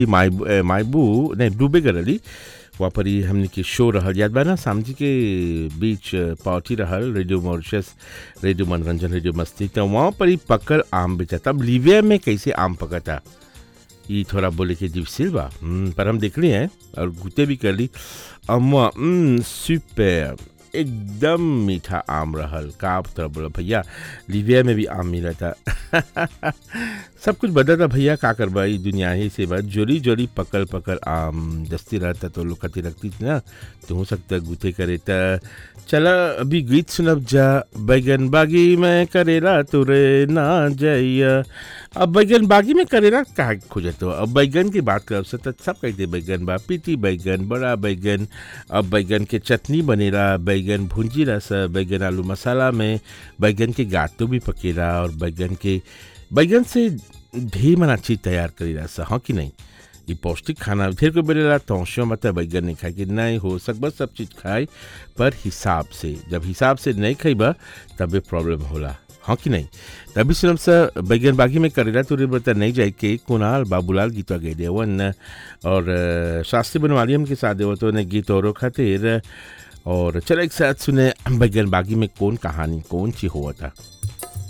माय मायबू नहीं डूबे गरली वहाँ पर ही हमने के शो रहल याद बा ना सामजी के बीच पार्टी रहल रेडियो मॉरिशस रेडियो मनोरंजन रेडियो मस्ती तो वहाँ पर ही पकल आम बेचा तब लिविया में कैसे आम पकता ये थोड़ा बोले कि डिफिसिल बा हम्म, पर हम देख लिए हैं और गुते भी कर ली अम्मा सुपर एकदम मीठा आम रहल का तो बोला भैया लिविया में भी आम मिला था सब कुछ बदला था भैया का करबा ई दुनिया ही से बात जोरी जोरी पकल पकल आम दस्ती रहता तो लोग खती रखती थी ना तो हो सकता है गुते करे त चला अभी गीत सुनब जा बैगन बागी में करेला तुरे ना जाइया अब बैगन बागी में करेला कहा खोजत हो अब बैगन की बात करब से तो सब कहते बैगन बा पीटी बैगन बड़ा बैगन अब बैगन के चटनी बनेला बैगन भुंजी रस बैगन आलू मसाला में बैगन के गातो भी पकेला और बैगन के बैगन से ढेर मना चीज तैयार करी रहा सा हाँ कि नहीं ये पौष्टिक खाना ढेर को बोलेला तौशियों मतलब बैगन नहीं खाए कि नहीं हो सकबा सब चीज़ खाए पर हिसाब से जब हिसाब से नहीं खाइबा तबे प्रॉब्लम होला हाँ कि नहीं तभी सुनम सा बैगन बागी में करेला तो बता नहीं जाए के कुणाल बाबूलाल गीतवा गए देवन और अ, शास्त्री बनवाली हम के साथ देव तो ने गीत औरों खातिर और चलो एक साथ सुने बैगन बागी में कौन कहानी कौन सी हुआ था